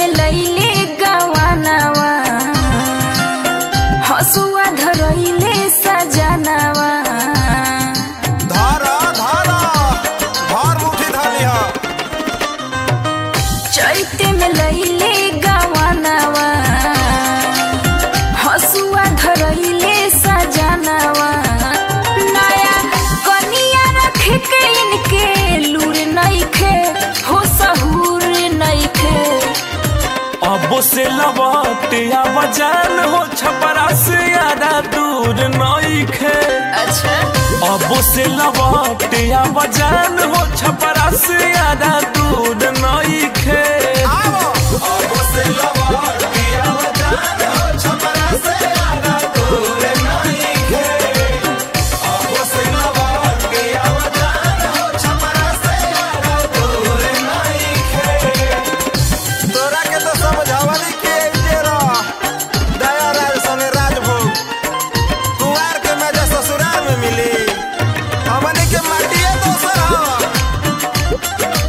में लैले गवानावा हसुआ धरैले सजनावा धर धर भर मुठी धली ह चैते में लैले गवानावा हसुआ धरैले सजनावा नया कनिया रख के इनके लूर नइखे हो सहूर नइखे अब से लबटिया बजान हो छपरा से यारा दूर नइखे अच्छा अब से लबटिया बजान हो छपरा से यारा दूर नइखे आवो अब से लबटिया बजान हो छपरा से यारा दूर नइखे अब से लबटिया बजान हो छपरा से यारा दूर नइखे तोरा के तो समझावली के जेरा दया राज सने राजभोग कुंवार के मजा ससुराल में मिली हमने के माटिए दोसर हवा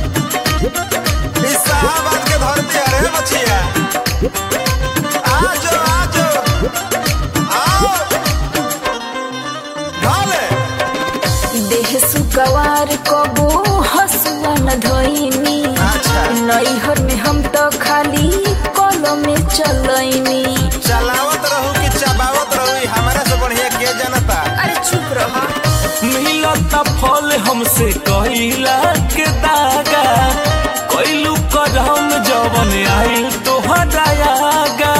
इस शाहबाद के धरती अरे बचिया आजो आजो आओ ढाले देह सुकवार कबो हसुआ न धोइनी अच्छा। नैहर में हम तो खाली कलम में चलैनी चलावत रहू कि चबावत रहू हमारा से बढ़िया के जनता अरे चुप रहो मिलता फल हमसे कहिला के दागा कैलू करम जवन आइल तोहरा आगा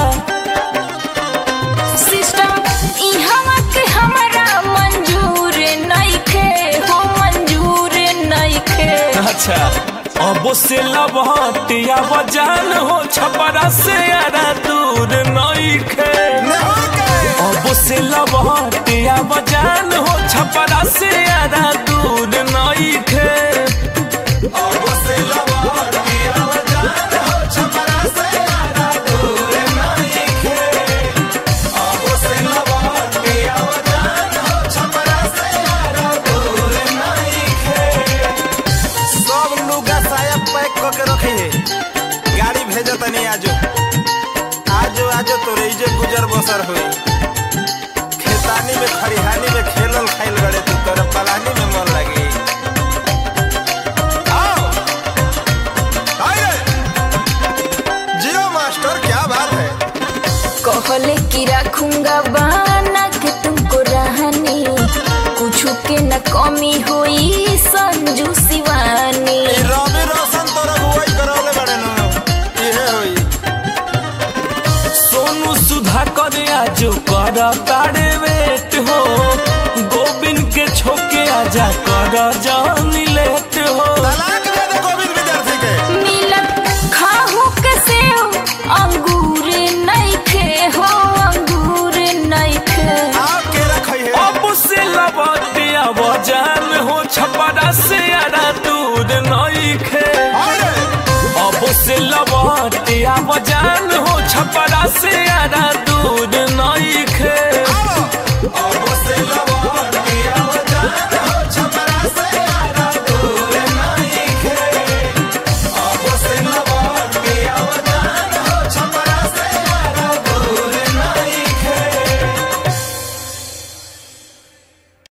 सिस्टम इहवा के हमरा मंजूर नइखे हो मंजूर नइखे अच्छा अब से लबटिया बजान हो छपरा से यारा दूर नइखे नहीं के अब से लबटिया बजान हो छपरा से यारा दूर नइखे अब से लबटिया बजान हो छपरा से यारा दूर नइखे अब से लबटिया बजान हो छपरा से यारा दूर नइखे सब लुगा साया पैक क के रखी है गाड़ी भेजो तनी आजो आजो आजो तोरे इजे गुजर बसर हुई खेतानी में खरिहानी में खेलल खाइल गड़े तू तोरे पलानी में मन लगी आओ आइए जियो मास्टर क्या बात है कहले कि रखूंगा बना के तुमको रहनी कुछ के न कमी होई संजू शिवानी ई रवि रोशन तोरा बुआई करौले बड़े नु इहे होई सोनू सुधा कर आजो कर तारे वेट हो गोविंद के छोके आजा कर जानी लेट हो तलाक दे दे गोविंद विद्यार्थी के मिलत खाहू के सेव अंगूर नइखे हो अंगूर नइखे आओ के रखई है अब से लबटिया बजान हो छपरा से यारा दूर नइखे आइए अब से लबटिया बजान हो छपरा